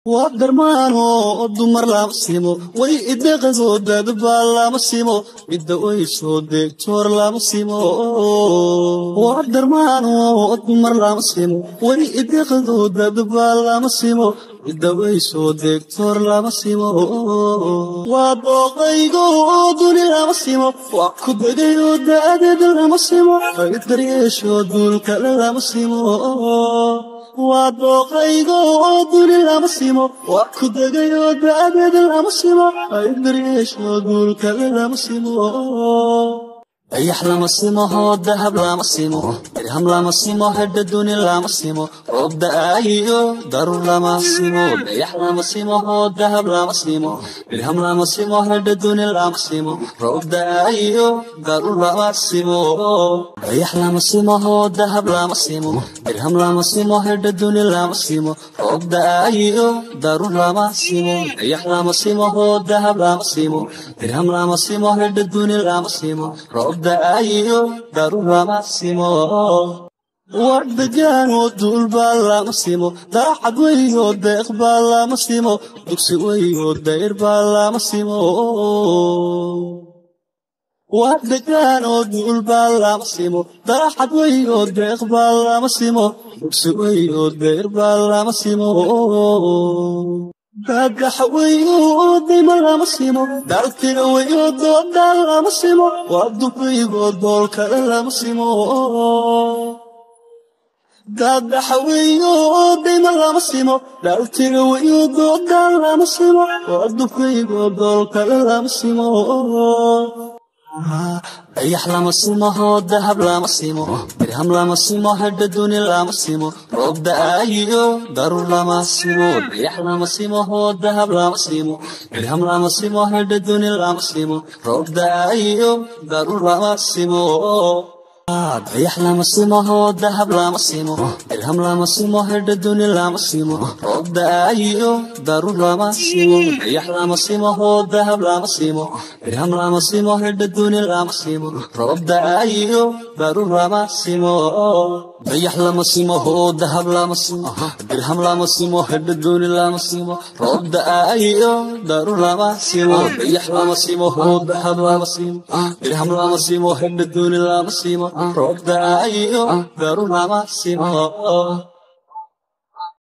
waa darmaano dumar lama simo way ideqado dadbaa lama simo midda way soo deegtoor lama simo waa darmaano dumar lama simo way ideqado dadbaa lama simo midda way soo deegtoor lama simo waa dooqaygo duni lama simo waa ku degayo da'adeed lama simo ay daryeesho duulkale lama simo waa dooqaygo oo duni lama simo waa ku degayo da'adeed lama simo ay daryeesho duulkale lama simo dayax lama simo hoo dahab lama simo dirham lama simo hedha duni lama simo roob da'aayiyo darur lama simo dayax lama simo hoo dahab lama simo dirham lama simo hedha duni lama simo roob da'aayiyo darur lama simo dayax lama simo hoo dahab lama simo dirham lama simo hedha duni lama simo roob da'aayiyo darur lama simo dayax lama simo hoo dahab lama simo dirham lama simo hedha duni lama simo roob da'aayiyo darur lama simo wardegaanoo duulbaa lama simo daacad weynoo deeq baa lama simo dugsi weynoo dayr baa lama simo wardegaanoo duulbaa lama simo daacad weynoo deeq baa lama simo dugsi weynoo dayr baa lama simo daagaxa weyo dayma lama simo daaltiga weyo doodaan lama simo waa dubaygoo dool kale lama simo daagaxa weyo dayma lama simo daaltiga weyo doodaan lama simo waa dubaygoo dool kale lama simo dayax lama simo hoo dahab lama simo dirham lama simo hedha duni lama simo roob da'aayiyo darur lama simo dayax lama simo hoo dahab lama simo dirham lama simo hedha duni lama simo roob da'aayiyo darur lama simo dayax lama simo hoo dahab lama simo dirham lama simo hedha duni lama simo roob da'aayiyo darur lama simo dayax lama simo hoo dahab lama simo dirham lama simo hedha duni lama simo roob da'aayiyo darur lama simo dayax lama simo hoo dahab lama simo dirham lama simo hedha duni lama simo roob da'aayiyo darur lama simo dayax lama simo hoo dahab lama simo dirham lama simo hedha duni lama simo roob da'aayiyo darur lama simo